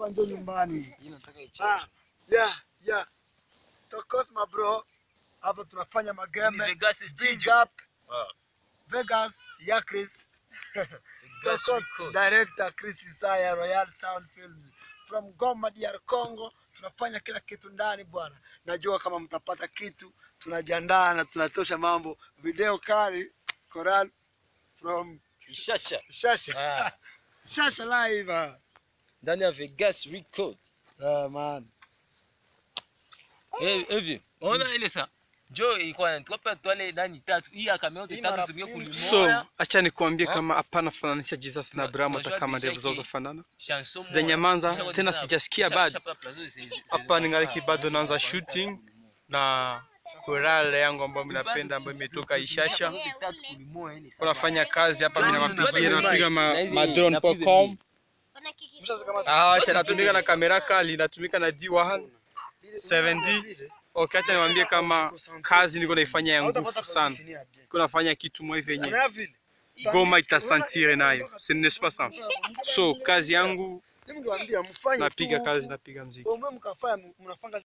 hapa ndio nyumbani. Ah, yeah, yeah. Tokos my bro. Hapa tunafanya mageme. Vegas Big studio. up Vegas ya Chris. Vegas Tokos record. director Chris Isaya Royal Sound Films from Goma DR Congo. Tunafanya kila kitu ndani bwana. Najua kama mtapata kitu, tunajiandaa na tunatosha mambo. Video kali Coral from Ishasha. Shasha. Ah, Shasha live. ah. ndani ya Vegas record. Ah, man. Eh, hivi. Unaona ile saa? Jo ilikuwa tukape twale ndani tatu. Hii akameo Hii tatu mara zingine film. kulimoya. so acha nikuambie Ha? kama hapana fananisha jesus na abrahamu hata Unajua kama deja ndevu zao ki- zafanana Chanson moja. Sijanyamanza, Kisha tena kwa- sijasikia kisha- bado. kisha plazo zi- zi- zi- hapa zi- ningali bado naanza shooting na korale yangu ambayo minapenda ambayo imetoka ishasha tatu kulimoya ile saa. kunafanya kazi hapa mimi Tuanze napigia na napiga ma, na hizi- madrone.com Sasa kama ah acha natumika na kamera kali natumika na D1 7D okay acha niwaambie kama kazi niko naifanya ya nguvu sana niko nafanya kitu mwa hivi yenye goma itasantire nayo ce n'est pas ça so kazi yangu Ningewaambia mfanye napiga tu. kazi napiga mziki Wewe mkafanya mnafanya